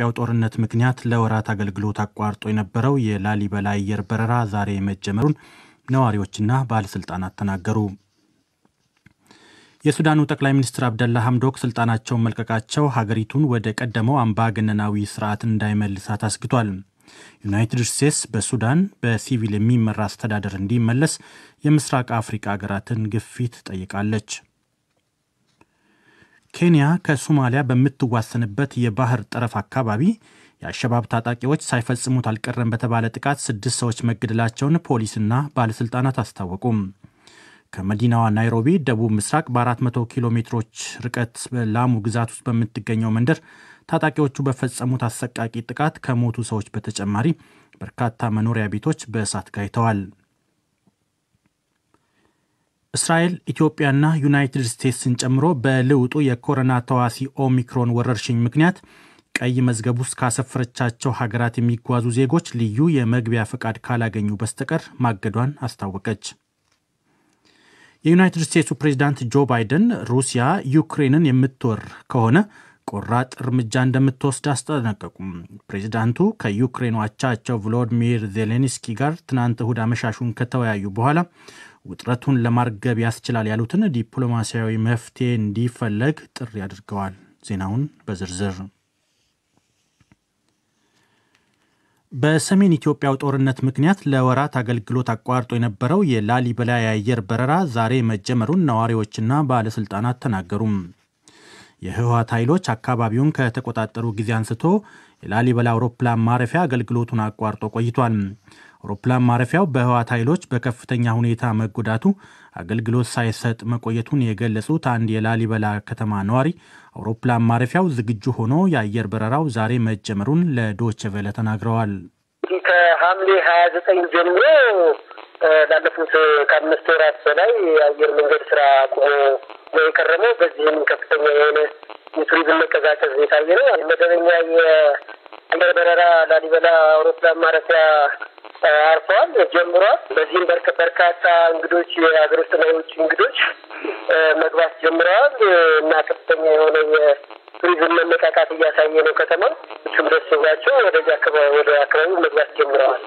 ኢትዮጵያው ጦርነት ምክንያት ለወራት አገልግሎት አቋርጦ የነበረው የላሊበላ አየር በረራ ዛሬ መጀመሩን ነዋሪዎችና ባለሥልጣናት ተናገሩ። የሱዳኑ ጠቅላይ ሚኒስትር አብደላ ሐምዶክ ስልጣናቸውን መልቀቃቸው ሀገሪቱን ወደ ቀደመው አምባገነናዊ ስርዓት እንዳይመልሳት አስግቷል። ዩናይትድ ስቴትስ በሱዳን በሲቪል የሚመራ አስተዳደር እንዲመለስ የምስራቅ አፍሪካ ሀገራትን ግፊት ጠይቃለች። ኬንያ ከሶማሊያ በምትዋሰንበት የባህር ጠረፍ አካባቢ የአሸባብ ታጣቂዎች ሳይፈጽሙት አልቀረም በተባለ ጥቃት ስድስት ሰዎች መገደላቸውን ፖሊስና ባለሥልጣናት አስታወቁም። ከመዲናዋ ናይሮቢ ደቡብ ምስራቅ በ400 ኪሎ ሜትሮች ርቀት በላሙ ግዛት ውስጥ በምትገኘው መንደር ታጣቂዎቹ በፈጸሙት አሰቃቂ ጥቃት ከሞቱ ሰዎች በተጨማሪ በርካታ መኖሪያ ቤቶች በእሳት ጋይተዋል። እስራኤል ኢትዮጵያና ዩናይትድ ስቴትስን ጨምሮ በልውጡ የኮሮና ተዋሲ ኦሚክሮን ወረርሽኝ ምክንያት ቀይ መዝገብ ውስጥ ካሰፈረቻቸው ሀገራት የሚጓዙ ዜጎች ልዩ የመግቢያ ፈቃድ ካላገኙ በስተቀር ማገዷን አስታወቀች። የዩናይትድ ስቴትሱ ፕሬዚዳንት ጆ ባይደን ሩሲያ ዩክሬንን የምትወር ከሆነ ቆራጥ እርምጃ እንደምትወስድ አስጠነቀቁም። ፕሬዚዳንቱ ከዩክሬኑ አቻቸው ቮሎዲሚር ዜሌንስኪ ጋር ትናንት እሁድ አመሻሹን ከተወያዩ በኋላ ውጥረቱን ለማርገብ ያስችላል ያሉትን ዲፕሎማሲያዊ መፍትሄ እንዲፈለግ ጥሪ አድርገዋል። ዜናውን በዝርዝር በሰሜን ኢትዮጵያው ጦርነት ምክንያት ለወራት አገልግሎት አቋርጦ የነበረው የላሊበላ የአየር በረራ ዛሬ መጀመሩን ነዋሪዎችና ባለሥልጣናት ተናገሩም። የህወሓት ኃይሎች አካባቢውን ከተቆጣጠሩ ጊዜ አንስቶ የላሊበላ አውሮፕላን ማረፊያ አገልግሎቱን አቋርጦ ቆይቷል። አውሮፕላን ማረፊያው በህወሓት ኃይሎች በከፍተኛ ሁኔታ መጎዳቱ አገልግሎት ሳይሰጥ መቆየቱን የገለጹት አንድ የላሊበላ ከተማ ነዋሪ አውሮፕላን ማረፊያው ዝግጁ ሆኖ የአየር በረራው ዛሬ መጀመሩን ለዶይቼ ቬለ ተናግረዋል። ከሐምሌ ሀያ ዘጠኝ ጀምሮ ላለፉት ከአምስት ወራት በላይ የአየር መንገድ ስራ ቆሞ ነው የከረመው። በዚህም ከፍተኛ የሆነ የቱሪዝም መቀዛቀዝ የታየ ነው። መደበኛ የአየር በረራ ላሊበላ አውሮፕላን ማረፊያ አርፈዋል ጀምሯል። በዚህም በርካታ እንግዶች የሀገር ውስጥና የውጭ እንግዶች መግባት ጀምረዋል እና ከፍተኛ የሆነ የቱሪዝም መነቃቃት እያሳየ ነው ከተማ እሱም ደስ ብሏቸው ወደዚህ አካባቢ ወደ አካባቢው መግባት ጀምረዋል።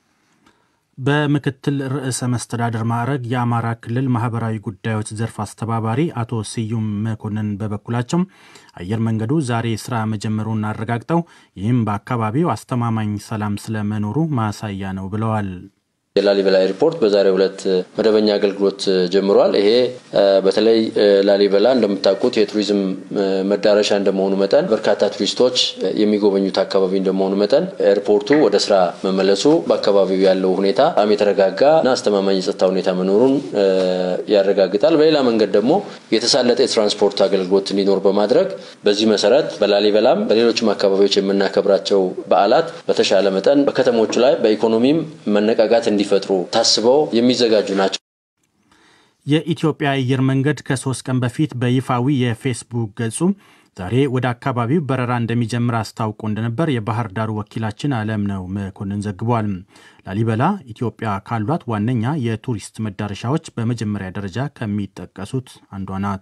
በምክትል ርዕሰ መስተዳደር ማዕረግ የአማራ ክልል ማህበራዊ ጉዳዮች ዘርፍ አስተባባሪ አቶ ስዩም መኮንን በበኩላቸው አየር መንገዱ ዛሬ ስራ መጀመሩን አረጋግጠው ይህም በአካባቢው አስተማማኝ ሰላም ስለመኖሩ ማሳያ ነው ብለዋል። የላሊበላ ኤርፖርት በዛሬው ዕለት መደበኛ አገልግሎት ጀምሯል። ይሄ በተለይ ላሊበላ እንደምታውቁት የቱሪዝም መዳረሻ እንደመሆኑ መጠን በርካታ ቱሪስቶች የሚጎበኙት አካባቢ እንደመሆኑ መጠን ኤርፖርቱ ወደ ስራ መመለሱ በአካባቢው ያለው ሁኔታ በጣም የተረጋጋ እና አስተማማኝ የጸጥታ ሁኔታ መኖሩን ያረጋግጣል። በሌላ መንገድ ደግሞ የተሳለጠ የትራንስፖርት አገልግሎት እንዲኖር በማድረግ በዚህ መሰረት በላሊበላም በሌሎችም አካባቢዎች የምናከብራቸው በዓላት በተሻለ መጠን በከተሞቹ ላይ በኢኮኖሚም መነቃቃት እንዲ ፈጥሩ ታስበው የሚዘጋጁ ናቸው። የኢትዮጵያ አየር መንገድ ከሶስት ቀን በፊት በይፋዊ የፌስቡክ ገጹ ዛሬ ወደ አካባቢው በረራ እንደሚጀምር አስታውቆ እንደነበር የባህር ዳሩ ወኪላችን አለም ነው መኮንን ዘግቧል። ላሊበላ ኢትዮጵያ ካሏት ዋነኛ የቱሪስት መዳረሻዎች በመጀመሪያ ደረጃ ከሚጠቀሱት አንዷ ናት።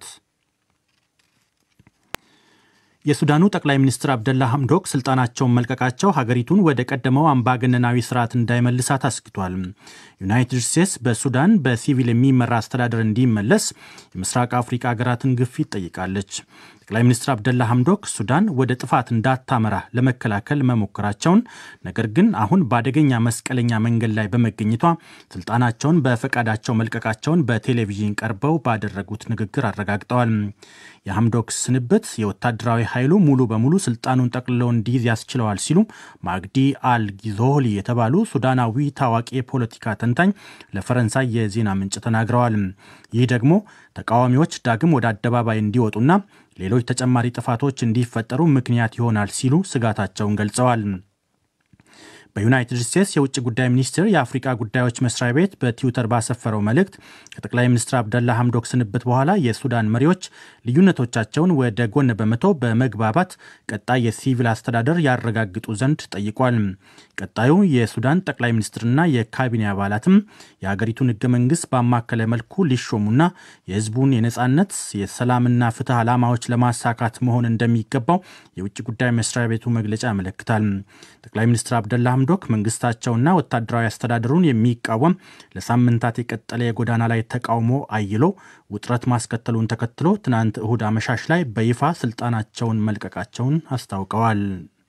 የሱዳኑ ጠቅላይ ሚኒስትር አብደላ ሐምዶክ ስልጣናቸውን መልቀቃቸው ሀገሪቱን ወደ ቀደመው አምባገነናዊ ስርዓት እንዳይመልሳት አስግቷል። ዩናይትድ ስቴትስ በሱዳን በሲቪል የሚመራ አስተዳደር እንዲመለስ የምስራቅ አፍሪካ ሀገራትን ግፊት ጠይቃለች። ጠቅላይ ሚኒስትር አብደላ ሐምዶክ ሱዳን ወደ ጥፋት እንዳታመራ ለመከላከል መሞከራቸውን፣ ነገር ግን አሁን በአደገኛ መስቀለኛ መንገድ ላይ በመገኘቷ ስልጣናቸውን በፈቃዳቸው መልቀቃቸውን በቴሌቪዥን ቀርበው ባደረጉት ንግግር አረጋግጠዋል። የሐምዶክ ስንብት የወታደራዊ ኃይሉ ሙሉ በሙሉ ስልጣኑን ጠቅልለው እንዲይዝ ያስችለዋል ሲሉ ማግዲ አል ጊዞሊ የተባሉ ሱዳናዊ ታዋቂ የፖለቲካ ተንታኝ ለፈረንሳይ የዜና ምንጭ ተናግረዋል። ይህ ደግሞ ተቃዋሚዎች ዳግም ወደ አደባባይ እንዲወጡና ሌሎች ተጨማሪ ጥፋቶች እንዲፈጠሩ ምክንያት ይሆናል ሲሉ ስጋታቸውን ገልጸዋል። በዩናይትድ ስቴትስ የውጭ ጉዳይ ሚኒስቴር የአፍሪቃ ጉዳዮች መስሪያ ቤት በትዊተር ባሰፈረው መልእክት ከጠቅላይ ሚኒስትር አብደላ ሐምዶክ ስንብት በኋላ የሱዳን መሪዎች ልዩነቶቻቸውን ወደ ጎን በመተው በመግባባት ቀጣይ የሲቪል አስተዳደር ያረጋግጡ ዘንድ ጠይቋል። ቀጣዩ የሱዳን ጠቅላይ ሚኒስትርና የካቢኔ አባላትም የሀገሪቱን ህገ መንግስት ባማከለ መልኩ ሊሾሙና የህዝቡን የነጻነት የሰላምና ፍትህ ዓላማዎች ለማሳካት መሆን እንደሚገባው የውጭ ጉዳይ መስሪያ ቤቱ መግለጫ ያመለክታል። ጠቅላይ ሚኒስትር አብደላ ሐምዶክ መንግስታቸውና ወታደራዊ አስተዳደሩን የሚቃወም ለሳምንታት የቀጠለ የጎዳና ላይ ተቃውሞ አይሎ ውጥረት ማስከተሉን ተከትሎ ትናንት እሁድ አመሻሽ ላይ በይፋ ስልጣናቸውን መልቀቃቸውን አስታውቀዋል።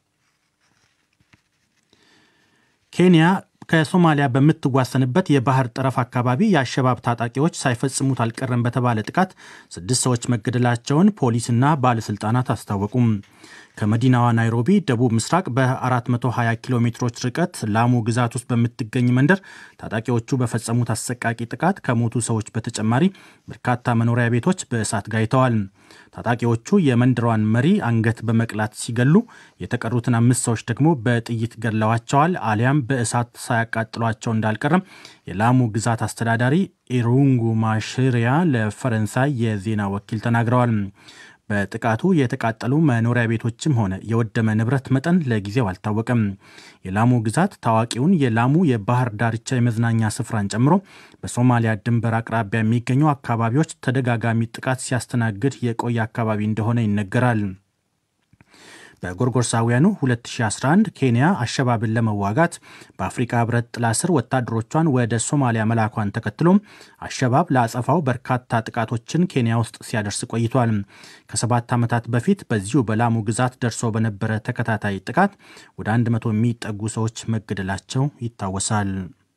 ኬንያ ከሶማሊያ በምትዋሰንበት የባህር ጠረፍ አካባቢ የአሸባብ ታጣቂዎች ሳይፈጽሙት አልቀረም በተባለ ጥቃት ስድስት ሰዎች መገደላቸውን ፖሊስና ባለሥልጣናት አስታወቁም። ከመዲናዋ ናይሮቢ ደቡብ ምስራቅ በ420 ኪሎ ሜትሮች ርቀት ላሙ ግዛት ውስጥ በምትገኝ መንደር ታጣቂዎቹ በፈጸሙት አሰቃቂ ጥቃት ከሞቱ ሰዎች በተጨማሪ በርካታ መኖሪያ ቤቶች በእሳት ጋይተዋል። ታጣቂዎቹ የመንደሯን መሪ አንገት በመቅላት ሲገሉ የተቀሩትን አምስት ሰዎች ደግሞ በጥይት ገድለዋቸዋል አሊያም በእሳት ሳያቃጥሏቸው እንዳልቀረም የላሙ ግዛት አስተዳዳሪ ኢሩንጉ ማሽሪያ ለፈረንሳይ የዜና ወኪል ተናግረዋል። በጥቃቱ የተቃጠሉ መኖሪያ ቤቶችም ሆነ የወደመ ንብረት መጠን ለጊዜው አልታወቀም። የላሙ ግዛት ታዋቂውን የላሙ የባህር ዳርቻ የመዝናኛ ስፍራን ጨምሮ በሶማሊያ ድንበር አቅራቢያ የሚገኙ አካባቢዎች ተደጋጋሚ ጥቃት ሲያስተናግድ የቆየ አካባቢ እንደሆነ ይነገራል። በጎርጎርሳውያኑ 2011 ኬንያ አሸባብን ለመዋጋት በአፍሪካ ህብረት ጥላ ስር ወታደሮቿን ወደ ሶማሊያ መላኳን ተከትሎም አሸባብ ለአጸፋው በርካታ ጥቃቶችን ኬንያ ውስጥ ሲያደርስ ቆይቷል። ከሰባት ዓመታት በፊት በዚሁ በላሙ ግዛት ደርሶ በነበረ ተከታታይ ጥቃት ወደ 100 የሚጠጉ ሰዎች መገደላቸው ይታወሳል።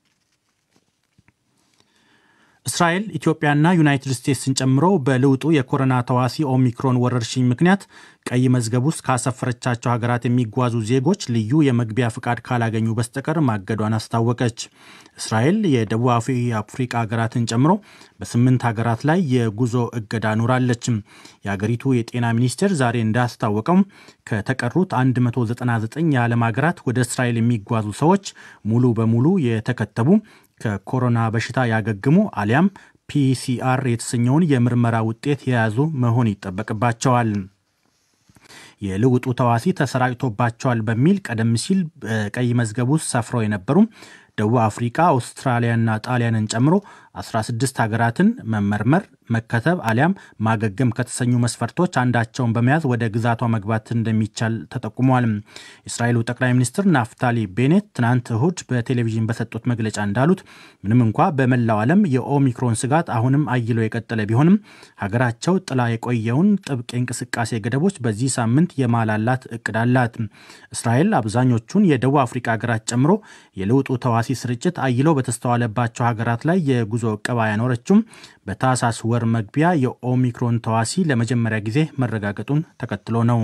እስራኤል ኢትዮጵያና ዩናይትድ ስቴትስን ጨምሮ በልውጡ የኮሮና ተዋሲ ኦሚክሮን ወረርሽኝ ምክንያት ቀይ መዝገብ ውስጥ ካሰፈረቻቸው ሀገራት የሚጓዙ ዜጎች ልዩ የመግቢያ ፍቃድ ካላገኙ በስተቀር ማገዷን አስታወቀች። እስራኤል የደቡብ አፍሪካ ሀገራትን ጨምሮ በስምንት ሀገራት ላይ የጉዞ እገዳ ኑራለች። የሀገሪቱ የጤና ሚኒስቴር ዛሬ እንዳስታወቀው ከተቀሩት 199 የዓለም ሀገራት ወደ እስራኤል የሚጓዙ ሰዎች ሙሉ በሙሉ የተከተቡ ከኮሮና በሽታ ያገግሙ አሊያም ፒሲአር የተሰኘውን የምርመራ ውጤት የያዙ መሆን ይጠበቅባቸዋል። የልውጡ ተዋሲ ተሰራጭቶባቸዋል በሚል ቀደም ሲል በቀይ መዝገብ ውስጥ ሰፍረው የነበሩ ደቡብ አፍሪካ፣ አውስትራሊያና ጣሊያንን ጨምሮ 16 ሀገራትን መመርመር፣ መከተብ አሊያም ማገገም ከተሰኙ መስፈርቶች አንዳቸውን በመያዝ ወደ ግዛቷ መግባት እንደሚቻል ተጠቁሟል። የእስራኤሉ ጠቅላይ ሚኒስትር ናፍታሊ ቤኔት ትናንት እሁድ በቴሌቪዥን በሰጡት መግለጫ እንዳሉት ምንም እንኳ በመላው ዓለም የኦሚክሮን ስጋት አሁንም አይሎ የቀጠለ ቢሆንም ሀገራቸው ጥላ የቆየውን ጥብቅ የእንቅስቃሴ ገደቦች በዚህ ሳምንት የማላላት እቅድ አላት። እስራኤል አብዛኞቹን የደቡብ አፍሪካ ሀገራት ጨምሮ የለውጡ ተዋሲ ስርጭት አይለው በተስተዋለባቸው ሀገራት ላይ የጉዞ እቀባ ያኖረችውም በታህሳስ ወር መግቢያ የኦሚክሮን ተዋሲ ለመጀመሪያ ጊዜ መረጋገጡን ተከትሎ ነው።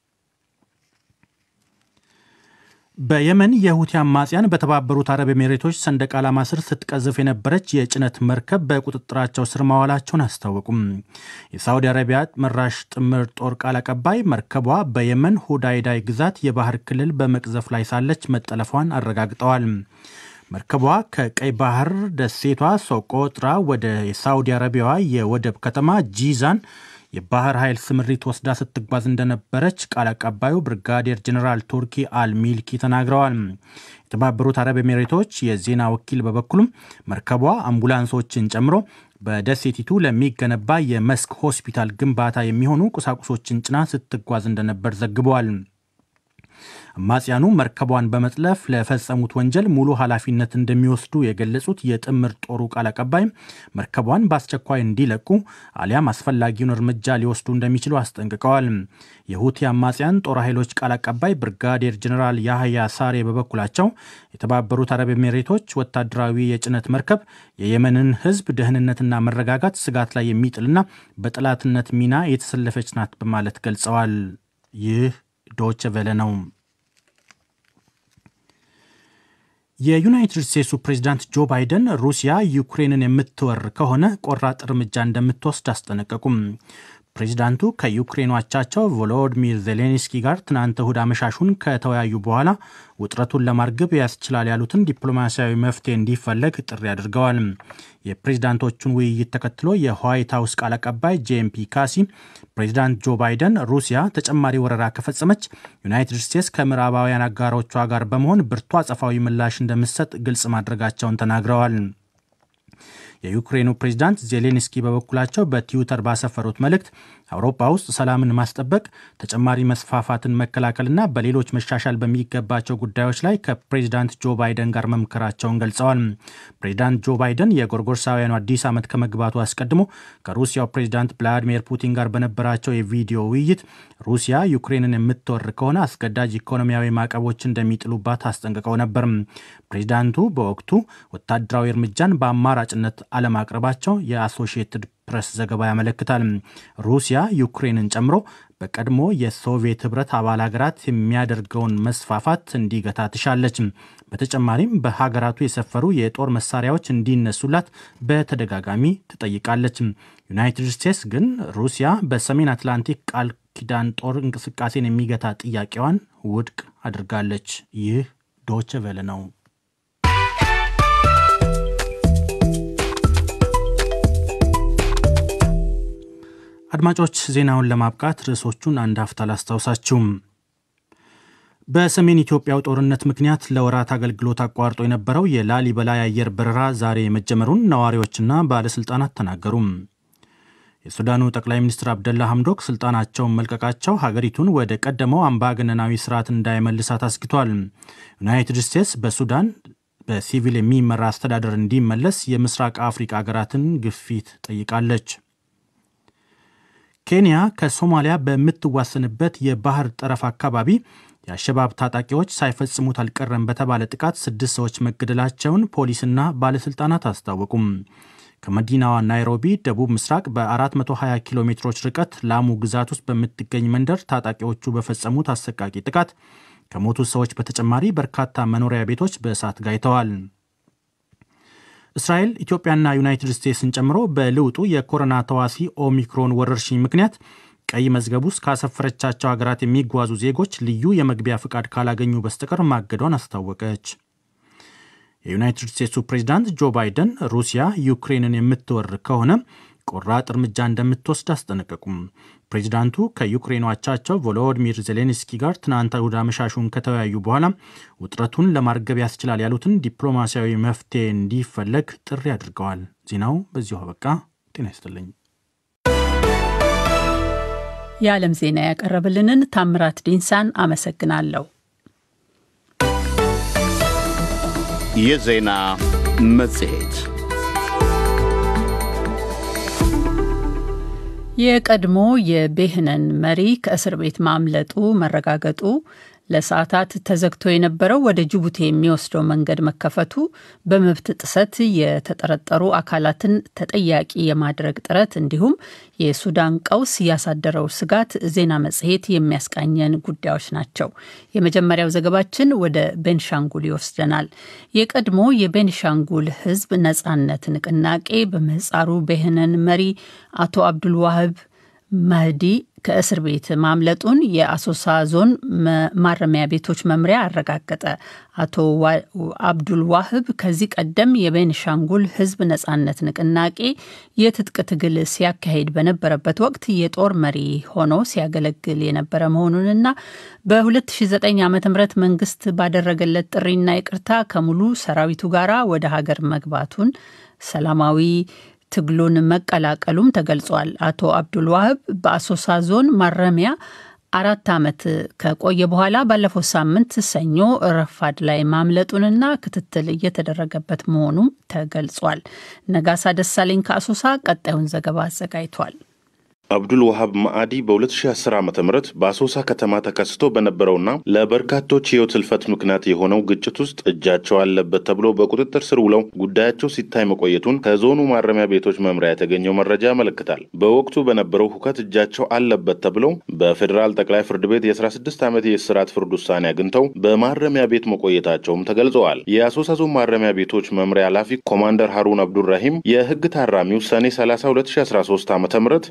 በየመን የሁቲ አማጽያን በተባበሩት አረብ ኤሜሬቶች ሰንደቅ ዓላማ ስር ስትቀዝፍ የነበረች የጭነት መርከብ በቁጥጥራቸው ስር ማዋላቸውን አስታወቁም። የሳውዲ አረቢያ መራሽ ጥምር ጦር ቃል አቀባይ መርከቧ በየመን ሁዳይዳይ ግዛት የባህር ክልል በመቅዘፍ ላይ ሳለች መጠለፏን አረጋግጠዋል። መርከቧ ከቀይ ባህር ደሴቷ ሶቆጥራ ወደ የሳውዲ አረቢያዋ የወደብ ከተማ ጂዛን የባህር ኃይል ስምሪት ወስዳ ስትጓዝ እንደነበረች ቃል አቀባዩ ብርጋዴር ጀኔራል ቱርኪ አልሚልኪ ተናግረዋል። የተባበሩት አረብ ኤሜሬቶች የዜና ወኪል በበኩሉም መርከቧ አምቡላንሶችን ጨምሮ በደሴቲቱ ለሚገነባ የመስክ ሆስፒታል ግንባታ የሚሆኑ ቁሳቁሶችን ጭና ስትጓዝ እንደነበር ዘግበዋል። አማጽያኑ መርከቧን በመጥለፍ ለፈጸሙት ወንጀል ሙሉ ኃላፊነት እንደሚወስዱ የገለጹት የጥምር ጦሩ ቃል አቀባይ መርከቧን በአስቸኳይ እንዲለቁ አሊያም አስፈላጊውን እርምጃ ሊወስዱ እንደሚችሉ አስጠንቅቀዋል። የሁቲ አማጽያን ጦር ኃይሎች ቃል አቀባይ ብርጋዴር ጀኔራል ያህያ ሳሬ በበኩላቸው የተባበሩት አረብ ኤሜሬቶች ወታደራዊ የጭነት መርከብ የየመንን ሕዝብ ደህንነትና መረጋጋት ስጋት ላይ የሚጥልና በጠላትነት ሚና የተሰለፈች ናት በማለት ገልጸዋል። ይህ ዶች ቬለ ነው። የዩናይትድ ስቴትሱ ፕሬዚዳንት ጆ ባይደን ሩሲያ ዩክሬንን የምትወር ከሆነ ቆራጥ እርምጃ እንደምትወስድ አስጠነቀቁም። ፕሬዚዳንቱ ከዩክሬኑ አቻቸው ቮሎዲሚር ዜሌንስኪ ጋር ትናንት እሁድ አመሻሹን ከተወያዩ በኋላ ውጥረቱን ለማርገብ ያስችላል ያሉትን ዲፕሎማሲያዊ መፍትሄ እንዲፈለግ ጥሪ አድርገዋል። የፕሬዚዳንቶቹን ውይይት ተከትሎ የዋይት ሀውስ ቃል አቀባይ ጄምፒ ካሲ ፕሬዚዳንት ጆ ባይደን ሩሲያ ተጨማሪ ወረራ ከፈጸመች ዩናይትድ ስቴትስ ከምዕራባውያን አጋሮቿ ጋር በመሆን ብርቱ አጸፋዊ ምላሽ እንደምትሰጥ ግልጽ ማድረጋቸውን ተናግረዋል። የዩክሬኑ ፕሬዚዳንት ዜሌንስኪ በበኩላቸው በትዊተር ባሰፈሩት መልእክት አውሮፓ ውስጥ ሰላምን ማስጠበቅ፣ ተጨማሪ መስፋፋትን መከላከልና በሌሎች መሻሻል በሚገባቸው ጉዳዮች ላይ ከፕሬዚዳንት ጆ ባይደን ጋር መምከራቸውን ገልጸዋል። ፕሬዚዳንት ጆ ባይደን የጎርጎርሳውያኑ አዲስ ዓመት ከመግባቱ አስቀድሞ ከሩሲያው ፕሬዚዳንት ቭላዲሚር ፑቲን ጋር በነበራቸው የቪዲዮ ውይይት ሩሲያ ዩክሬንን የምትወር ከሆነ አስገዳጅ ኢኮኖሚያዊ ማዕቀቦች እንደሚጥሉባት አስጠንቅቀው ነበር። ፕሬዚዳንቱ በወቅቱ ወታደራዊ እርምጃን በአማራጭነት አለማቅረባቸው የአሶሺየትድ ፕሬስ ዘገባ ያመለክታል። ሩሲያ ዩክሬንን ጨምሮ በቀድሞ የሶቪየት ህብረት አባል ሀገራት የሚያደርገውን መስፋፋት እንዲገታ ትሻለች። በተጨማሪም በሀገራቱ የሰፈሩ የጦር መሳሪያዎች እንዲነሱላት በተደጋጋሚ ትጠይቃለች። ዩናይትድ ስቴትስ ግን ሩሲያ በሰሜን አትላንቲክ ቃል ኪዳን ጦር እንቅስቃሴን የሚገታ ጥያቄዋን ውድቅ አድርጋለች። ይህ ዶች ቬለ ነው። አድማጮች ዜናውን ለማብቃት ርዕሶቹን አንድ አፍታ ላስታውሳችሁም። በሰሜን ኢትዮጵያው ጦርነት ምክንያት ለወራት አገልግሎት አቋርጦ የነበረው የላሊበላ የአየር በረራ ዛሬ መጀመሩን ነዋሪዎችና ባለሥልጣናት ተናገሩም። የሱዳኑ ጠቅላይ ሚኒስትር አብደላ ሐምዶክ ስልጣናቸውን መልቀቃቸው ሀገሪቱን ወደ ቀደመው አምባገነናዊ ስርዓት እንዳይመልሳት አስግቷል። ዩናይትድ ስቴትስ በሱዳን በሲቪል የሚመራ አስተዳደር እንዲመለስ የምስራቅ አፍሪካ ሀገራትን ግፊት ጠይቃለች። ኬንያ ከሶማሊያ በምትዋሰንበት የባህር ጠረፍ አካባቢ የአሸባብ ታጣቂዎች ሳይፈጽሙት አልቀረም በተባለ ጥቃት ስድስት ሰዎች መገደላቸውን ፖሊስና ባለሥልጣናት አስታወቁም። ከመዲናዋ ናይሮቢ ደቡብ ምስራቅ በ420 ኪሎ ሜትሮች ርቀት ላሙ ግዛት ውስጥ በምትገኝ መንደር ታጣቂዎቹ በፈጸሙት አሰቃቂ ጥቃት ከሞቱት ሰዎች በተጨማሪ በርካታ መኖሪያ ቤቶች በእሳት ጋይተዋል። እስራኤል ኢትዮጵያና ዩናይትድ ስቴትስን ጨምሮ በልውጡ የኮሮና ተዋሲ ኦሚክሮን ወረርሽኝ ምክንያት ቀይ መዝገብ ውስጥ ካሰፈረቻቸው ሀገራት የሚጓዙ ዜጎች ልዩ የመግቢያ ፍቃድ ካላገኙ በስተቀር ማገዷን አስታወቀች። የዩናይትድ ስቴትሱ ፕሬዚዳንት ጆ ባይደን ሩሲያ ዩክሬንን የምትወር ከሆነ ቆራጥ እርምጃ እንደምትወስድ አስጠነቀቁም። ፕሬዚዳንቱ ከዩክሬኑ አቻቸው ቮሎዲሚር ዜሌንስኪ ጋር ትናንት እሁድ አመሻሹን ከተወያዩ በኋላ ውጥረቱን ለማርገብ ያስችላል ያሉትን ዲፕሎማሲያዊ መፍትሄ እንዲፈለግ ጥሪ አድርገዋል። ዜናው በዚሁ አበቃ። ጤና ይስጥልኝ። የዓለም ዜና ያቀረብልንን ታምራት ዲንሳን አመሰግናለሁ። የዜና መጽሔት የቀድሞ የቤህነን መሪ ከእስር ቤት ማምለጡ መረጋገጡ፣ ለሰዓታት ተዘግቶ የነበረው ወደ ጅቡቲ የሚወስደው መንገድ መከፈቱ፣ በመብት ጥሰት የተጠረጠሩ አካላትን ተጠያቂ የማድረግ ጥረት እንዲሁም የሱዳን ቀውስ ያሳደረው ስጋት ዜና መጽሔት የሚያስቃኘን ጉዳዮች ናቸው። የመጀመሪያው ዘገባችን ወደ ቤንሻንጉል ይወስደናል። የቀድሞ የቤንሻንጉል ሕዝብ ነጻነት ንቅናቄ በምህፃሩ ቤህነን መሪ አቶ አብዱልዋህብ መህዲ ከእስር ቤት ማምለጡን የአሶሳ ዞን ማረሚያ ቤቶች መምሪያ አረጋገጠ። አቶ አብዱል ዋህብ ከዚህ ቀደም የቤንሻንጉል ሕዝብ ነጻነት ንቅናቄ የትጥቅ ትግል ሲያካሂድ በነበረበት ወቅት የጦር መሪ ሆኖ ሲያገለግል የነበረ መሆኑንና በ2009 ዓ ም መንግስት ባደረገለት ጥሪና ይቅርታ ከሙሉ ሰራዊቱ ጋራ ወደ ሀገር መግባቱን ሰላማዊ ትግሉን መቀላቀሉም ተገልጿል። አቶ አብዱል ዋህብ በአሶሳ ዞን ማረሚያ አራት ዓመት ከቆየ በኋላ ባለፈው ሳምንት ሰኞ ረፋድ ላይ ማምለጡንና ክትትል እየተደረገበት መሆኑም ተገልጿል። ነጋሳ ደሳለኝ ከአሶሳ ቀጣዩን ዘገባ አዘጋጅቷል። አብዱል ወሃብ ማዕዲ በ2010 ዓ ም በአሶሳ ከተማ ተከስቶ በነበረውና ለበርካቶች ሕይወት ህልፈት ምክንያት የሆነው ግጭት ውስጥ እጃቸው አለበት ተብሎ በቁጥጥር ስር ውለው ጉዳያቸው ሲታይ መቆየቱን ከዞኑ ማረሚያ ቤቶች መምሪያ የተገኘው መረጃ ያመለክታል። በወቅቱ በነበረው ሁከት እጃቸው አለበት ተብለው በፌዴራል ጠቅላይ ፍርድ ቤት የ16 ዓመት የእስራት ፍርድ ውሳኔ አግኝተው በማረሚያ ቤት መቆየታቸውም ተገልጸዋል። የአሶሳ ዞን ማረሚያ ቤቶች መምሪያ ኃላፊ ኮማንደር ሀሩን አብዱራሂም የህግ ታራሚው ሰኔ 30 2013 ዓ ም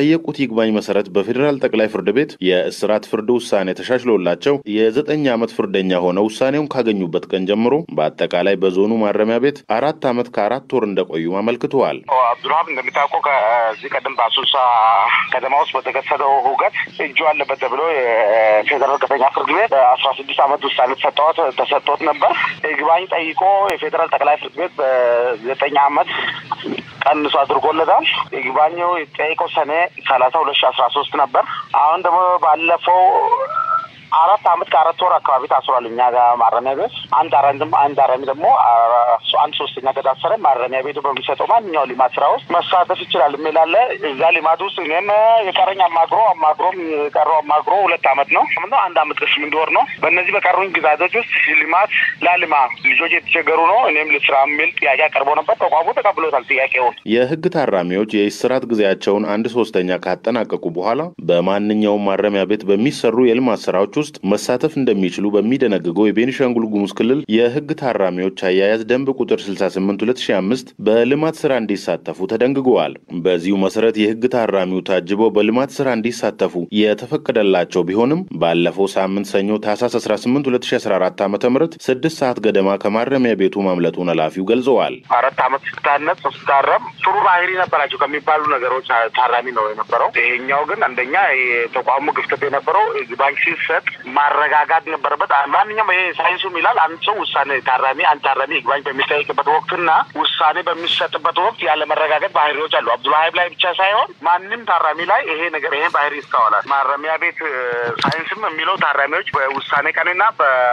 በጠየቁት ይግባኝ መሰረት በፌዴራል ጠቅላይ ፍርድ ቤት የእስራት ፍርድ ውሳኔ ተሻሽሎላቸው የዘጠኝ ዓመት ፍርደኛ ሆነው ውሳኔውን ካገኙበት ቀን ጀምሮ በአጠቃላይ በዞኑ ማረሚያ ቤት አራት ዓመት ከአራት ወር እንደቆዩ አመልክተዋል። አብዱልሀብ እንደሚታወቀው ከዚህ ቀደም በአሶሳ ከተማ ውስጥ በተከሰተው ሁከት እጁ አለበት ተብሎ የፌዴራል ከፍተኛ ፍርድ ቤት አስራ ስድስት ዓመት ውሳኔ ተሰጠት ተሰጥቶት ነበር። ይግባኝ ጠይቆ የፌዴራል ጠቅላይ ፍርድ ቤት በዘጠኝ ዓመት ቀንሶ አድርጎለታል። ይግባኙ የጠየቀው ሰኔ ሰላሳ ሁለት ሺ አስራ ሶስት ነበር። አሁን ደግሞ ባለፈው አራት አመት ከአራት ወር አካባቢ ታስሯል። እኛ ጋር ማረሚያ ቤት አንድ አረንድም አንድ አረሚ ደግሞ አንድ ሶስተኛ ከታሰረ ማረሚያ ቤቱ በሚሰጠው ማንኛው ልማት ስራ ውስጥ መሳተፍ ይችላል የሚላለ እዛ ልማት ውስጥ እኔም የቀረኝ አማግሮ አማግሮም የቀረው አማግሮ ሁለት አመት ነው ምነው አንድ አመት ከስምንት ወር ነው። በእነዚህ በቀሩኝ ግዛቶች ውስጥ ልማት ላልማ ልጆች የተቸገሩ ነው እኔም ልስራ የሚል ጥያቄ አቅርቦ ነበር። ተቋሙ ተቀብሎታል ጥያቄውን። የህግ ታራሚዎች የእስራት ጊዜያቸውን አንድ ሶስተኛ ካጠናቀቁ በኋላ በማንኛውም ማረሚያ ቤት በሚሰሩ የልማት ስራዎች ውስጥ መሳተፍ እንደሚችሉ በሚደነግገው የቤኒሻንጉል ጉሙዝ ክልል የህግ ታራሚዎች አያያዝ ደንብ ቁጥር 68 2005 በልማት ስራ እንዲሳተፉ ተደንግገዋል። በዚሁ መሰረት የህግ ታራሚው ታጅበው በልማት ስራ እንዲሳተፉ የተፈቀደላቸው ቢሆንም ባለፈው ሳምንት ሰኞ ታህሳስ 18 2014 ዓ ም ስድስት ሰዓት ገደማ ከማረሚያ ቤቱ ማምለጡን ኃላፊው ገልጸዋል። አራት አመት ስታነጽ ስታረም ጥሩ ባህሪ ነበራቸው ከሚባሉ ነገሮች ታራሚ ነው የነበረው። ይሄኛው ግን አንደኛ የተቋሙ ግፍተት የነበረው ባንክ ሲሰጥ ማረጋጋት ነበረበት። ማንኛውም ይሄ ሳይንሱም ይላል አንድ ሰው ውሳኔ ታራሚ አንድ ታራሚ ይግባኝ በሚጠይቅበት ወቅትና ውሳኔ በሚሰጥበት ወቅት ያለ መረጋጋት ባህሪዎች አሉ። አብዱልሀይብ ላይ ብቻ ሳይሆን ማንም ታራሚ ላይ ይሄ ነገር ይሄ ባህሪ ይስተዋላል። ማረሚያ ቤት ሳይንስም የሚለው ታራሚዎች በውሳኔ ቀንና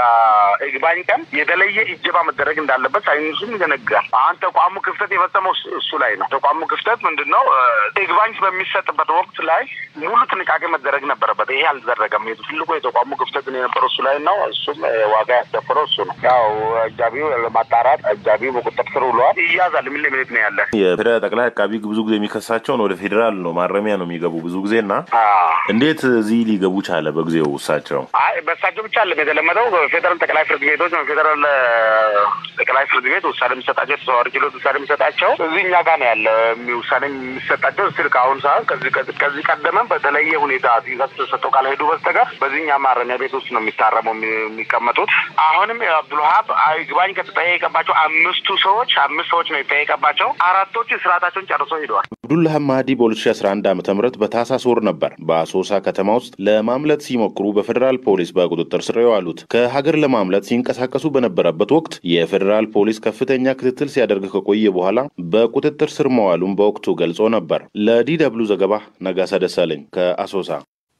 በይግባኝ ቀን የተለየ እጀባ መደረግ እንዳለበት ሳይንሱም ይደነግጋል። አሁን ተቋሙ ክፍተት የፈጸመው እሱ ላይ ነው። ተቋሙ ክፍተት ምንድን ነው? ይግባኝ በሚሰጥበት ወቅት ላይ ሙሉ ጥንቃቄ መደረግ ነበረበት። ይሄ አልተደረገም። ትልቁ የተቋሙ ክፍተት የነበረው እሱ ላይ ነው። እሱም ዋጋ ያስደፈረው እሱ ነው። ያው አጃቢው ለማጣራት አጃቢው በቁጥጥር ስር ውለዋል። ይያዛል። ምን ለምንት ነው ያለ የፌዴራል ጠቅላይ አቃቢ ብዙ ጊዜ የሚከሳቸውን ወደ ፌዴራል ነው ማረሚያ ነው የሚገቡ ብዙ ጊዜ እና እንዴት እዚህ ሊገቡ ቻለ? በጊዜው እሳቸው አይ በእሳቸው ብቻ አለም የተለመደው ፌዴራል ጠቅላይ ፍርድ ቤቶች ነው። ፌዴራል ጠቅላይ ፍርድ ቤት ውሳኔ የሚሰጣቸው የተዘዋዋሪ ችሎት ውሳኔ የሚሰጣቸው እዚህ እኛ ጋር ነው ያለ ውሳኔ የሚሰጣቸው ስል ከአሁን ሰዓት ከዚህ ቀደመም በተለየ ሁኔታ ትእዛዝ ተሰጥተው ካልሄዱ በስተቀር በዚህኛ ማረሚያ ቤት ውስጥ ነው የሚታረመው የሚቀመጡት። አሁንም አብዱልሀብ ይግባኝ ከተጠየቀባቸው አምስቱ ሰዎች አምስት ሰዎች ነው የተጠየቀባቸው። አራቶቹ ስርዓታቸውን ጨርሰው ሄደዋል። አብዱልሀብ ማህዲ በ2011 ዓ ም በታህሳስ ወር ነበር በአሶሳ ከተማ ውስጥ ለማምለጥ ሲሞክሩ በፌዴራል ፖሊስ በቁጥጥር ስር የዋሉት። ከሀገር ለማምለጥ ሲንቀሳቀሱ በነበረበት ወቅት የፌዴራል ፖሊስ ከፍተኛ ክትትል ሲያደርግ ከቆየ በኋላ በቁጥጥር ስር መዋሉን በወቅቱ ገልጾ ነበር። ለዲ ደብሉ ዘገባ ነጋሳ ደሳለኝ ከአሶሳ።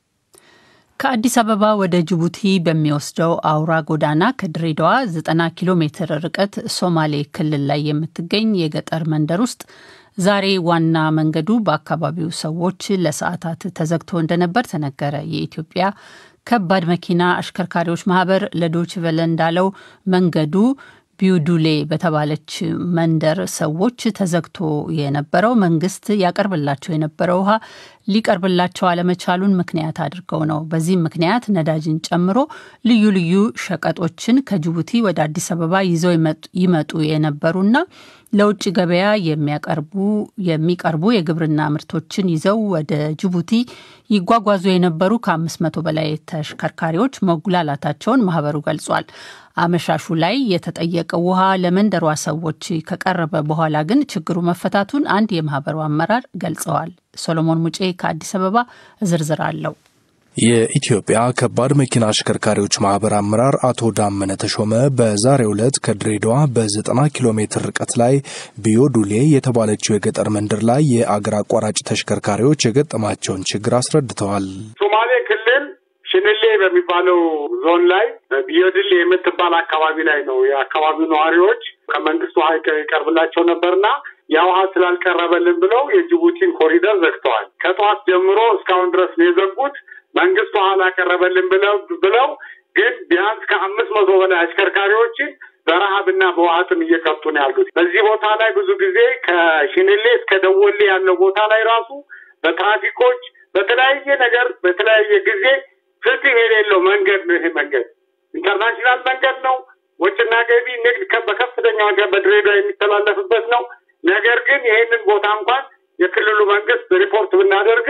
ከአዲስ አበባ ወደ ጅቡቲ በሚወስደው አውራ ጎዳና ከድሬዳዋ 90 ኪሎ ሜትር ርቀት ሶማሌ ክልል ላይ የምትገኝ የገጠር መንደር ውስጥ ዛሬ ዋና መንገዱ በአካባቢው ሰዎች ለሰዓታት ተዘግቶ እንደነበር ተነገረ። የኢትዮጵያ ከባድ መኪና አሽከርካሪዎች ማህበር ለዶይቼ ቬለ እንዳለው መንገዱ ቢዩዱሌ በተባለች መንደር ሰዎች ተዘግቶ የነበረው መንግስት ያቀርብላቸው የነበረው ውሃ ሊቀርብላቸው አለመቻሉን ምክንያት አድርገው ነው። በዚህም ምክንያት ነዳጅን ጨምሮ ልዩ ልዩ ሸቀጦችን ከጅቡቲ ወደ አዲስ አበባ ይዘው ይመጡ የነበሩና ለውጭ ገበያ የሚያቀርቡ የሚቀርቡ የግብርና ምርቶችን ይዘው ወደ ጅቡቲ ይጓጓዙ የነበሩ ከአምስት መቶ በላይ ተሽከርካሪዎች መጉላላታቸውን ማህበሩ ገልጿል። አመሻሹ ላይ የተጠየቀው ውሃ ለመንደሯ ሰዎች ከቀረበ በኋላ ግን ችግሩ መፈታቱን አንድ የማህበሩ አመራር ገልጸዋል። ሶሎሞን ሙጬ ከአዲስ አበባ ዝርዝር አለው። የኢትዮጵያ ከባድ መኪና አሽከርካሪዎች ማህበር አመራር አቶ ዳመነ ተሾመ በዛሬው ዕለት ከድሬዳዋ በ90 ኪሎ ሜትር ርቀት ላይ ቢዮዱሌ የተባለችው የገጠር መንደር ላይ የአገር አቋራጭ ተሽከርካሪዎች የገጠማቸውን ችግር አስረድተዋል። ሶማሌ ክልል ሽንሌ በሚባለው ዞን ላይ ቢዮድሌ የምትባል አካባቢ ላይ ነው የአካባቢው ነዋሪዎች ከመንግስት ውሃ ይቀርብላቸው ነበርና ያ ውሃ ስላልቀረበልን ብለው የጅቡቲን ኮሪደር ዘግተዋል። ከጠዋት ጀምሮ እስካሁን ድረስ ነው የዘጉት። መንግስት ውሃ ላቀረበልን ብለው ብለው ግን ቢያንስ ከአምስት መቶ በላይ አሽከርካሪዎችን በረሃብና በውሃጥም እየቀጡ ነው ያሉት። በዚህ ቦታ ላይ ብዙ ጊዜ ከሽንሌ እስከ ደወሌ ያለው ቦታ ላይ ራሱ በትራፊኮች በተለያየ ነገር በተለያየ ጊዜ ፍትህ የሌለው መንገድ ነው። ይሄ መንገድ ኢንተርናሽናል መንገድ ነው። ወጭና ገቢ ንግድ በከፍተኛ ዋጋ በድሬዳዋ የሚተላለፍበት ነው። ነገር ግን ይህንን ቦታ እንኳን የክልሉ መንግስት ሪፖርት ብናደርግም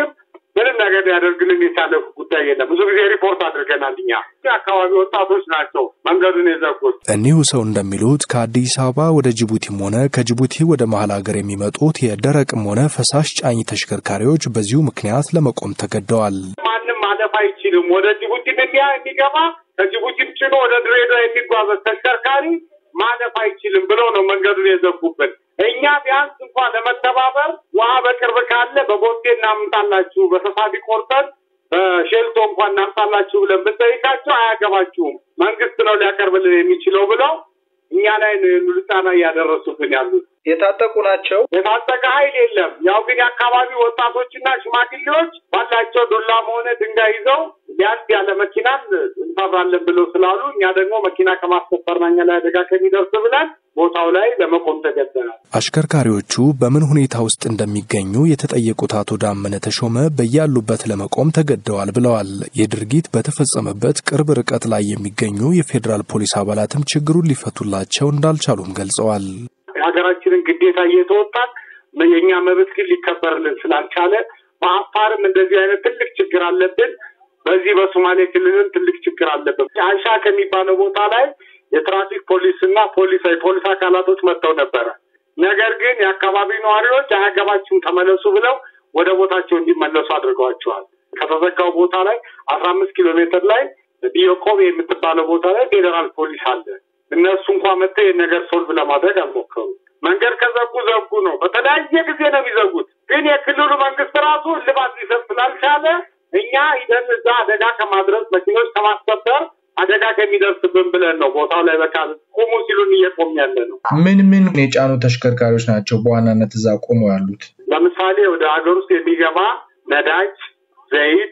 ምንም ነገር ሊያደርግልን የቻለ ጉዳይ የለም። ብዙ ጊዜ ሪፖርት አድርገናል። እኛ የአካባቢ ወጣቶች ናቸው መንገዱን የዘጉት። እኒሁ ሰው እንደሚሉት ከአዲስ አበባ ወደ ጅቡቲም ሆነ ከጅቡቲ ወደ መሀል ሀገር የሚመጡት የደረቅም ሆነ ፈሳሽ ጫኝ ተሽከርካሪዎች በዚሁ ምክንያት ለመቆም ተገደዋል። ማንም ማለፍ አይችልም። ወደ ጅቡቲ እንዲያ የሚገባ ከጅቡቲም ጭኖ ወደ ድሬዳዋ የሚጓዘ ተሽከርካሪ ማለፍ አይችልም ብለው ነው መንገዱን የዘጉብን። እኛ ቢያንስ እንኳን ለመተባበር ውሃ በቅርብ ካለ በቦቴ እናምጣላችሁ፣ በተሳቢ ቆርጠን በሼልቶ እንኳን እናምጣላችሁ ብለን ብንጠይቃቸው አያገባችሁም፣ መንግስት ነው ሊያቀርብልን የሚችለው ብለው እኛ ላይ ጫና እያደረሱብን ያሉት። የታጠቁ ናቸው። የታጠቀ ኃይል የለም። ያው ግን የአካባቢ ወጣቶችና ሽማግሌዎች ባላቸው ዱላም ሆነ ድንጋይ ይዘው ቢያንስ ያለ መኪናን እንሰራለን ብለው ስላሉ እኛ ደግሞ መኪና ከማስከበርና እኛ ላይ አደጋ ከሚደርስ ብለን ቦታው ላይ ለመቆም ተገደናል። አሽከርካሪዎቹ በምን ሁኔታ ውስጥ እንደሚገኙ የተጠየቁት አቶ ዳመነ ተሾመ በያሉበት ለመቆም ተገደዋል ብለዋል። ይህ ድርጊት በተፈጸመበት ቅርብ ርቀት ላይ የሚገኙ የፌዴራል ፖሊስ አባላትም ችግሩን ሊፈቱላቸው እንዳልቻሉም ገልጸዋል። የሀገራችንን ግዴታ እየተወጣን የእኛ መብት ግን ሊከበርልን ስላልቻለ በአፋርም እንደዚህ አይነት ትልቅ ችግር አለብን። በዚህ በሶማሌ ክልልም ትልቅ ችግር አለብን። አይሻ ከሚባለው ቦታ ላይ የትራፊክ ፖሊስ እና ፖሊስ የፖሊስ አካላቶች መጥተው ነበረ። ነገር ግን የአካባቢ ነዋሪዎች አያገባችሁም ተመለሱ ብለው ወደ ቦታቸው እንዲመለሱ አድርገዋቸዋል። ከተዘጋው ቦታ ላይ አስራ አምስት ኪሎ ሜትር ላይ ቢዮቆብ የምትባለው ቦታ ላይ ፌዴራል ፖሊስ አለ። እነሱ እንኳ መጥተው ይህን ነገር ሶልቭ ለማድረግ አልሞከሩ። መንገድ ከዘጉ ዘጉ ነው። በተለያየ ጊዜ ነው የሚዘጉት። ግን የክልሉ መንግስት ራሱ እልባት ሊሰጥ ስላልቻለ እኛ ሂደን እዛ አደጋ ከማድረስ መኪኖች ከማስከበር አደጋ ከሚደርስብን ብለን ነው ቦታው ላይ በቃ ቁሙ ሲሉን እየቆም ያለ ነው። ምን ምን የጫኑ ተሽከርካሪዎች ናቸው በዋናነት እዛ ቆመው ያሉት? ለምሳሌ ወደ ሀገር ውስጥ የሚገባ ነዳጅ፣ ዘይት፣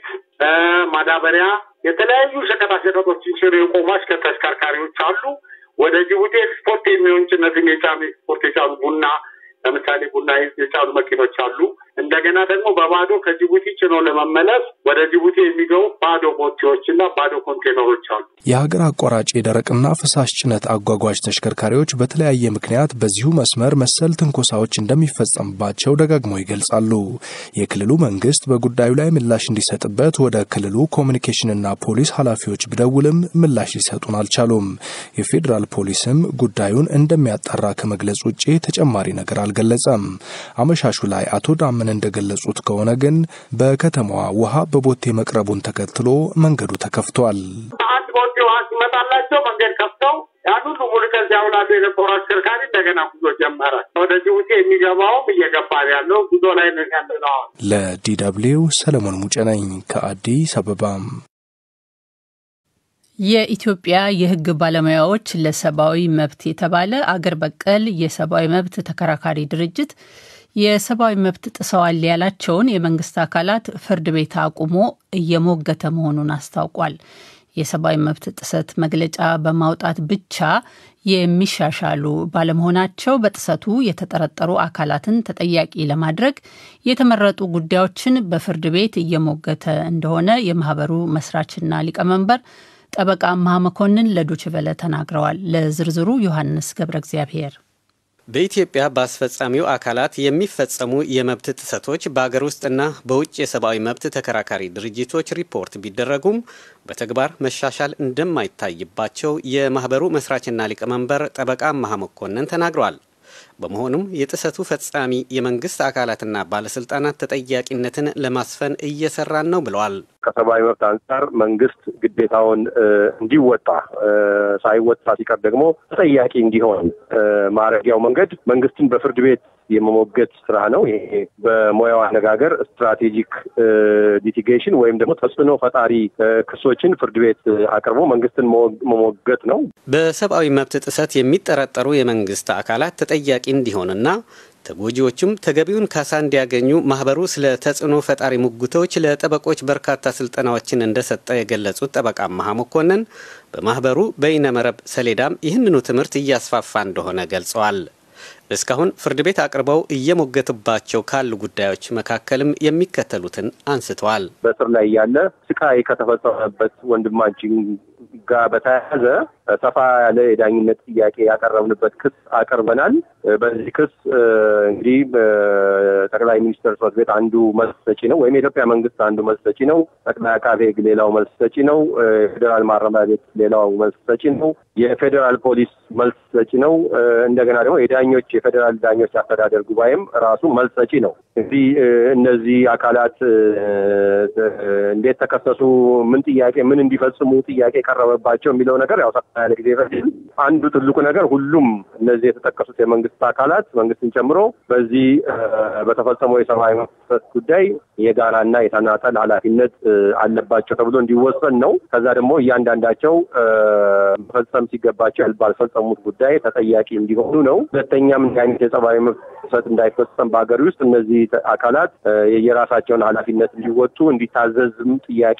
ማዳበሪያ፣ የተለያዩ ሸቀጣሸቀጦችን ሽር የቆሙ ተሽከርካሪዎች አሉ። ወደ ጅቡቲ ኤክስፖርት የሚሆን ጭነትን የጫኑ ኤክስፖርት የጫኑ ቡና ለምሳሌ ቡና የጫኑ መኪኖች አሉ። እንደገና ደግሞ በባዶ ከጅቡቲ ጭኖ ለመመለስ ወደ ጅቡቲ የሚገቡ ባዶ ቦቴዎች እና ባዶ ኮንቴነሮች አሉ። የሀገር አቋራጭ የደረቅና ፈሳሽ ጭነት አጓጓዥ ተሽከርካሪዎች በተለያየ ምክንያት በዚሁ መስመር መሰል ትንኮሳዎች እንደሚፈጸምባቸው ደጋግመው ይገልጻሉ። የክልሉ መንግስት በጉዳዩ ላይ ምላሽ እንዲሰጥበት ወደ ክልሉ ኮሚኒኬሽንና ፖሊስ ኃላፊዎች ቢደውልም ምላሽ ሊሰጡን አልቻሉም። የፌዴራል ፖሊስም ጉዳዩን እንደሚያጣራ ከመግለጽ ውጭ ተጨማሪ ነገር አልገለጸም። አመሻሹ ላይ አቶ ዳመን እንደገለጹት ከሆነ ግን በከተማዋ ውሃ በቦቴ መቅረቡን ተከትሎ መንገዱ ተከፍቷል። አንድ ቦቴ ውሃ ሲመጣላቸው መንገድ ከፍተው ያን ሁሉ ሙሉ ከዚያ ውላሉ የነበሩ አሽከርካሪ እንደገና ጉዞ ጀመረ። ወደ ጅቡቲ የሚገባውም እየገባ ያለው ጉዞ ላይ ነው ያለ ነው። ለዲ ደብልዩ ሰለሞን ሙጬ ነኝ ከአዲስ አበባም የኢትዮጵያ የሕግ ባለሙያዎች ለሰብአዊ መብት የተባለ አገር በቀል የሰብአዊ መብት ተከራካሪ ድርጅት የሰብአዊ መብት ጥሰዋል ያላቸውን የመንግስት አካላት ፍርድ ቤት አቁሞ እየሞገተ መሆኑን አስታውቋል። የሰብአዊ መብት ጥሰት መግለጫ በማውጣት ብቻ የሚሻሻሉ ባለመሆናቸው በጥሰቱ የተጠረጠሩ አካላትን ተጠያቂ ለማድረግ የተመረጡ ጉዳዮችን በፍርድ ቤት እየሞገተ እንደሆነ የማህበሩ መስራችና ሊቀመንበር ጠበቃ አምሃ መኮንን ለዶችቨለ ተናግረዋል። ለዝርዝሩ ዮሐንስ ገብረ እግዚአብሔር በኢትዮጵያ በአስፈጻሚው አካላት የሚፈጸሙ የመብት ጥሰቶች በአገር ውስጥና በውጭ የሰብአዊ መብት ተከራካሪ ድርጅቶች ሪፖርት ቢደረጉም በተግባር መሻሻል እንደማይታይባቸው የማህበሩ መስራችና ሊቀመንበር ጠበቃ አምሃ መኮንን ተናግረዋል። በመሆኑም የጥሰቱ ፈጻሚ የመንግስት አካላትና ባለስልጣናት ተጠያቂነትን ለማስፈን እየሰራን ነው ብለዋል። ከሰብአዊ መብት አንጻር መንግስት ግዴታውን እንዲወጣ ሳይወጣ ሲቀር ደግሞ ተጠያቂ እንዲሆን ማድረጊያው መንገድ መንግስትን በፍርድ ቤት የመሞገት ስራ ነው። ይሄ በሙያው አነጋገር ስትራቴጂክ ሊቲጌሽን ወይም ደግሞ ተጽዕኖ ፈጣሪ ክሶችን ፍርድ ቤት አቅርቦ መንግስትን መሞገት ነው። በሰብአዊ መብት ጥሰት የሚጠረጠሩ የመንግስት አካላት ተጠያቂ እንዲሆንና ተጎጂዎቹም ተገቢውን ካሳ እንዲያገኙ ማህበሩ ስለ ተጽዕኖ ፈጣሪ ሙግቶች ለጠበቆች በርካታ ስልጠናዎችን እንደሰጠ የገለጹት ጠበቃ አምሃ መኮንን በማህበሩ በይነመረብ ሰሌዳም ይህንኑ ትምህርት እያስፋፋ እንደሆነ ገልጸዋል። እስካሁን ፍርድ ቤት አቅርበው እየሞገቱባቸው ካሉ ጉዳዮች መካከልም የሚከተሉትን አንስተዋል። በእስር ላይ ያለ ስቃይ ከተፈጸመበት ወንድማችን ጋር በተያያዘ ሰፋ ያለ የዳኝነት ጥያቄ ያቀረብንበት ክስ አቅርበናል። በዚህ ክስ እንግዲህ ጠቅላይ ሚኒስትር ጽሕፈት ቤት አንዱ መልስ ሰጪ ነው፣ ወይም የኢትዮጵያ መንግስት አንዱ መልስ ሰጪ ነው። ጠቅላይ አቃቤ ሕግ ሌላው መልስ ሰጪ ነው። የፌዴራል ማረሚያ ቤት ሌላው መልስ ሰጪ ነው። የፌዴራል ፖሊስ መልስ ሰጪ ነው። እንደገና ደግሞ የዳኞች የፌዴራል ዳኞች አስተዳደር ጉባኤም ራሱ መልስ ሰጪ ነው። እንግዲህ እነዚህ አካላት እንዴት ተከሰሱ፣ ምን ጥያቄ ምን እንዲፈጽሙ ጥያቄ የቀረበባቸው የሚለው ነገር ያው ሰፋ ያለ ጊዜ ይፈጅል። አንዱ ትልቁ ነገር ሁሉም እነዚህ የተጠቀሱት የመንግስት አካላት መንግስትን ጨምሮ በዚህ በተፈጸመው የሰብአዊ መብት ጉዳይ የጋራና የተናጠል ኃላፊነት አለባቸው ተብሎ እንዲወሰን ነው። ከዛ ደግሞ እያንዳንዳቸው መፈጸም ሲገባቸው ባልፈጸሙት ጉዳይ ተጠያቂ እንዲሆኑ ነው። ሁለተኛም እንዲህ አይነት የሰብአዊ መብት ጥሰት እንዳይፈጸም በሀገር ውስጥ እነዚህ አካላት የየራሳቸውን ኃላፊነት እንዲወጡ እንዲታዘዝም ጥያቄ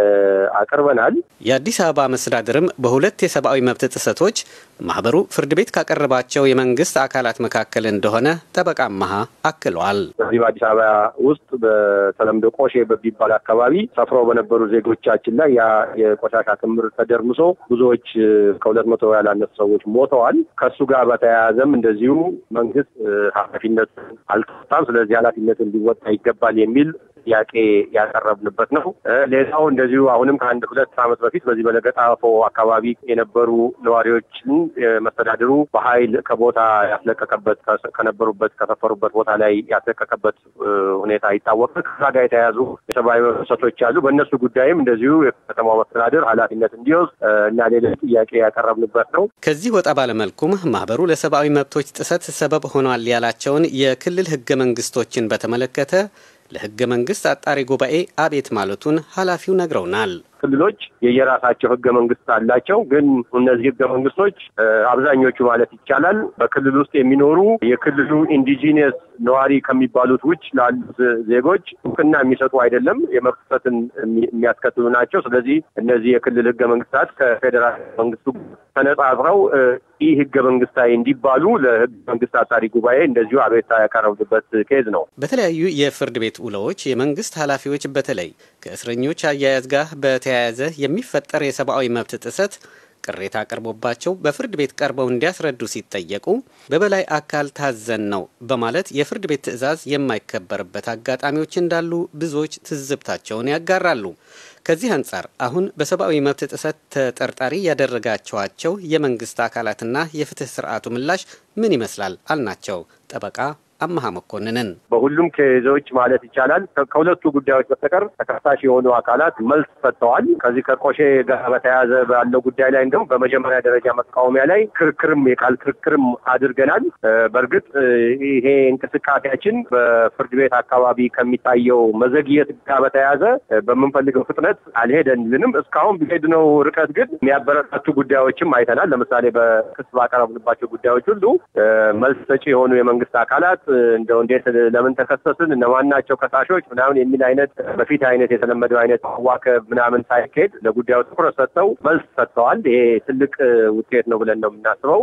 አቅርበናል። የአዲስ አበባ መስተዳድርም በሁለት የሰብአዊ መብት ጥሰቶች ማህበሩ ፍርድ ቤት ካቀረባቸው የመንግስት አካላት መካከል እንደሆነ ጠበቃ መሀ አክለዋል። በዚህ በአዲስ አበባ ውስጥ በተለምዶ ቆሼ በሚባል አካባቢ ሰፍረው በነበሩ ዜጎቻችን ላይ ያ የቆሻሻ ክምር ተደርምሶ ብዙዎች ከሁለት መቶ ያላነሱ ሰዎች ሞተዋል። ከእሱ ጋር በተያያዘም እንደዚሁ መንግስት ኃላፊነት አልተወጣም። ስለዚህ ኃላፊነት እንዲወጣ ይገባል የሚል ጥያቄ ያቀረብንበት ነው። ሌላው እንደዚሁ አሁንም ከአንድ ሁለት ዓመት በፊት በዚህ በለገጣፎ አካባቢ የነበሩ ነዋሪዎችን መስተዳድሩ በኃይል ከቦታ ያስለቀቀበት ከነበሩበት ከሰፈሩበት ቦታ ላይ ያስለቀቀበት ሁኔታ ይታወቃል። ከዛ ጋር የተያያዙ የሰብአዊ መብት ጥሰቶች አሉ። በእነሱ ጉዳይም እንደዚሁ የከተማው መስተዳድር ኃላፊነት እንዲወስድ እና ሌሎች ጥያቄ ያቀረብንበት ነው። ከዚህ ወጣ ባለመልኩም ማህበሩ ለሰብአዊ መብቶች ጥሰት ሰበብ ሆኗል ያላቸውን የክልል ህገ መንግስቶችን በተመለከተ ለህገ መንግስት አጣሪ ጉባኤ አቤት ማለቱን ኃላፊው ነግረውናል። ክልሎች የየራሳቸው ህገ መንግስት አላቸው። ግን እነዚህ ህገ መንግስቶች አብዛኞቹ ማለት ይቻላል በክልል ውስጥ የሚኖሩ የክልሉ ኢንዲጂኒየስ ነዋሪ ከሚባሉት ውጭ ላሉት ዜጎች እውቅና የሚሰጡ አይደለም፣ የመብት ጥሰትን የሚያስከትሉ ናቸው። ስለዚህ እነዚህ የክልል ህገ መንግስታት ከፌዴራል መንግስቱ ተነጻጽረው ይህ ህገ መንግስታዊ እንዲባሉ ለህገ መንግስት አጣሪ ጉባኤ እንደዚሁ አቤቱታ ያቀረብንበት ኬዝ ነው። በተለያዩ የፍርድ ቤት ውሎዎች የመንግስት ኃላፊዎች በተለይ ከእስረኞች አያያዝ ጋር በተያያዘ የሚፈጠር የሰብአዊ መብት ጥሰት ቅሬታ ቀርቦባቸው በፍርድ ቤት ቀርበው እንዲያስረዱ ሲጠየቁ በበላይ አካል ታዘን ነው በማለት የፍርድ ቤት ትዕዛዝ የማይከበርበት አጋጣሚዎች እንዳሉ ብዙዎች ትዝብታቸውን ያጋራሉ። ከዚህ አንጻር አሁን በሰብአዊ መብት ጥሰት ተጠርጣሪ ያደረጋቸዋቸው የመንግስት አካላትና የፍትህ ስርዓቱ ምላሽ ምን ይመስላል አልናቸው ጠበቃ አመሀ መኮንንን በሁሉም ኬዞች ማለት ይቻላል ከሁለቱ ጉዳዮች በስተቀር ተከሳሽ የሆኑ አካላት መልስ ሰጥተዋል። ከዚህ ከቆሼ ጋር በተያያዘ ባለው ጉዳይ ላይ እንደውም በመጀመሪያ ደረጃ መቃወሚያ ላይ ክርክርም የቃል ክርክርም አድርገናል። በእርግጥ ይሄ እንቅስቃሴያችን በፍርድ ቤት አካባቢ ከሚታየው መዘግየት ጋር በተያያዘ በምንፈልገው ፍጥነት አልሄደልንም። እስካሁን ቢሄድነው ርቀት ግን የሚያበረታቱ ጉዳዮችም አይተናል። ለምሳሌ በክስ ባቀረብንባቸው ጉዳዮች ሁሉ መልስ ሰጪ የሆኑ የመንግስት አካላት እንደው እንዴት ለምን ተከሰስን እነማን ናቸው ከሳሾች ምናምን የሚል አይነት በፊት አይነት የተለመደው አይነት ማዋከብ ምናምን ሳይካሄድ ለጉዳዩ ትኩረት ሰጥተው መልስ ሰጥተዋል። ይሄ ትልቅ ውጤት ነው ብለን ነው የምናስበው።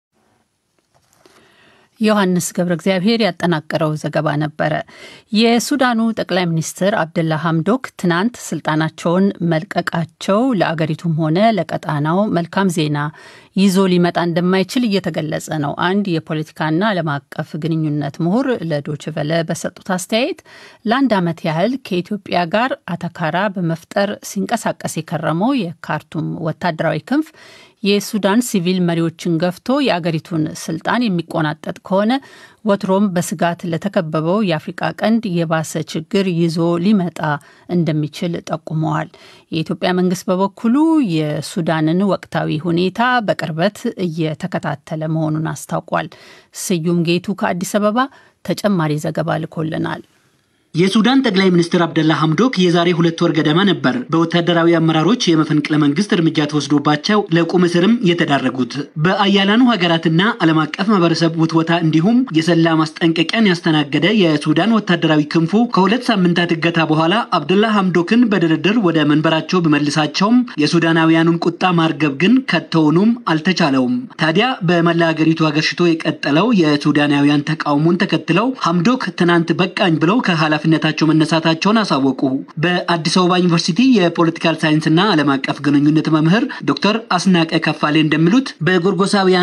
ዮሐንስ ገብረ እግዚአብሔር ያጠናቀረው ዘገባ ነበረ። የሱዳኑ ጠቅላይ ሚኒስትር አብደላ ሐምዶክ ትናንት ስልጣናቸውን መልቀቃቸው ለአገሪቱም ሆነ ለቀጣናው መልካም ዜና ይዞ ሊመጣ እንደማይችል እየተገለጸ ነው። አንድ የፖለቲካና ዓለም አቀፍ ግንኙነት ምሁር ለዶችቨለ በሰጡት አስተያየት ለአንድ ዓመት ያህል ከኢትዮጵያ ጋር አተካራ በመፍጠር ሲንቀሳቀስ የከረመው የካርቱም ወታደራዊ ክንፍ የሱዳን ሲቪል መሪዎችን ገፍቶ የአገሪቱን ስልጣን የሚቆናጠጥ ከሆነ ወትሮም በስጋት ለተከበበው የአፍሪቃ ቀንድ የባሰ ችግር ይዞ ሊመጣ እንደሚችል ጠቁመዋል። የኢትዮጵያ መንግስት በበኩሉ የሱዳንን ወቅታዊ ሁኔታ በቅርበት እየተከታተለ መሆኑን አስታውቋል። ስዩም ጌቱ ከአዲስ አበባ ተጨማሪ ዘገባ ልኮልናል። የሱዳን ጠቅላይ ሚኒስትር አብደላ ሐምዶክ የዛሬ ሁለት ወር ገደማ ነበር በወታደራዊ አመራሮች የመፈንቅለ መንግስት እርምጃ ተወስዶባቸው ለቁም እስርም የተዳረጉት። በአያላኑ ሀገራትና ዓለም አቀፍ ማህበረሰብ ውትወታ እንዲሁም የሰላ ማስጠንቀቂያን ያስተናገደ የሱዳን ወታደራዊ ክንፉ ከሁለት ሳምንታት እገታ በኋላ አብደላ ሐምዶክን በድርድር ወደ መንበራቸው ቢመልሳቸውም የሱዳናውያኑን ቁጣ ማርገብ ግን ከቶውኑም አልተቻለውም። ታዲያ በመላ ሀገሪቱ አገርሽቶ የቀጠለው የሱዳናውያን ተቃውሞን ተከትለው ሐምዶክ ትናንት በቃኝ ብለው ከኃላፊነታቸው መነሳታቸውን አሳወቁ። በአዲስ አበባ ዩኒቨርሲቲ የፖለቲካል ሳይንስና ዓለም አቀፍ ግንኙነት መምህር ዶክተር አስናቀ ከፋሌ እንደሚሉት በጎርጎሳውያኑ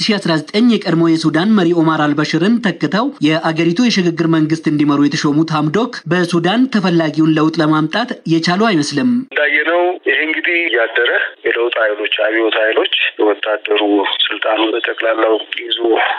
2019 የቀድሞ የሱዳን መሪ ኦማር አልበሽርን ተክተው የአገሪቱ የሽግግር መንግስት እንዲመሩ የተሾሙት ሐምዶክ በሱዳን ተፈላጊውን ለውጥ ለማምጣት የቻሉ አይመስልም። እንዳየነው ይህ እንግዲህ እያደረ የለውጥ ኃይሎች አብዮት ኃይሎች ወታደሩ ስልጣኑን በጠቅላላው ይዞ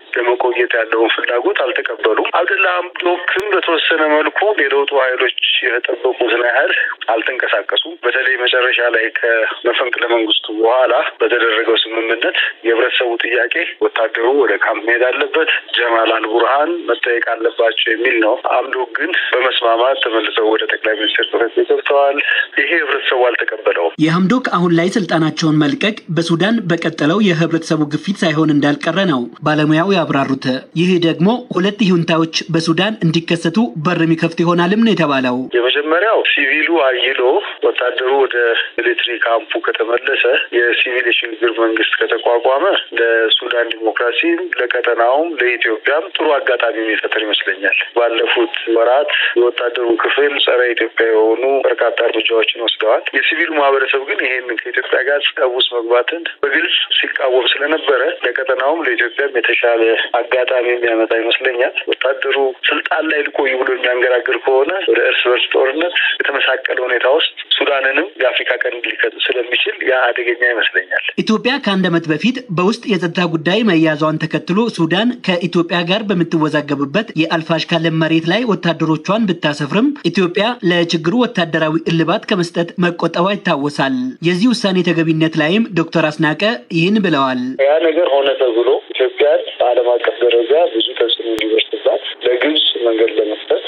ለመቆየት ያለውን ፍላጎት አልተቀበሉም። አብደላ ሐምዶክም በተወሰነ መልኩ የለውጡ ኃይሎች የተጠበቁትን ያህል አልተንቀሳቀሱም። በተለይ መጨረሻ ላይ ከመፈንቅለ መንግስቱ በኋላ በተደረገው ስምምነት የህብረተሰቡ ጥያቄ ወታደሩ ወደ ካምፕ መሄድ አለበት፣ ጀማል አልቡርሃን መጠየቅ አለባቸው የሚል ነው። ሐምዶክ ግን በመስማማት ተመልሰው ወደ ጠቅላይ ሚኒስትር ጽሕፈት ቤት ገብተዋል። ይሄ ህብረተሰቡ አልተቀበለውም። የሐምዶክ አሁን ላይ ስልጣናቸውን መልቀቅ በሱዳን በቀጠለው የህብረተሰቡ ግፊት ሳይሆን እንዳልቀረ ነው ባለሙያው ያብራሩት። ይህ ደግሞ ሁለት ይሁንታዎች በሱዳን እንዲከሰቱ በር የሚከፍት ይሆናልም ነው የተባለው። የመጀመሪያው ሲቪሉ አይሎ ወታደሩ ወደ ሚሊትሪ ካምፑ ከተመለሰ የሲቪል የሽግግር መንግስት ከተቋቋመ ለሱዳን ዲሞክራሲ ለቀጠናውም ለኢትዮጵያም ጥሩ አጋጣሚ የሚፈጥር ይመስለኛል። ባለፉት ወራት የወታደሩ ክፍል ጸረ ኢትዮጵያ የሆኑ በርካታ እርምጃዎችን ወስደዋል። የሲቪሉ ማህበረሰብ ግን ይሄን ከኢትዮጵያ ጋር ጸብ ውስጥ መግባትን በግልጽ ሲቃወም ስለነበረ ለቀጠናውም ለኢትዮጵያም የተሻለ አጋጣሚ የሚያመጣ ይመስለኛል። ወታደሩ ስልጣን ላይ ልቆይ ብሎ የሚያንገራግር ከሆነ ወደ እርስ በርስ ጦርነት የተመሳቀለ ሁኔታ ውስጥ ሱዳንንም የአፍሪካ ቀንድ ሊከት ስለሚችል ያ አደገኛ ይመስለኛል። ኢትዮጵያ ከአንድ ዓመት በፊት በውስጥ የጸጥታ ጉዳይ መያዟን ተከትሎ ሱዳን ከኢትዮጵያ ጋር በምትወዛገብበት የአልፋሽካ ለም መሬት ላይ ወታደሮቿን ብታሰፍርም ኢትዮጵያ ለችግሩ ወታደራዊ እልባት ከመስጠት መቆጠቧ ይታወሳል። የዚህ ውሳኔ ተገቢነት ላይም ዶክተር አስናቀ ይህን ብለዋል። ያ ነገር ሆነ ተብሎ ኢትዮጵያን በዓለም አቀፍ ደረጃ ብዙ ተጽዕኖ እንዲደርስባት ለግብጽ መንገድ ለመፍጠር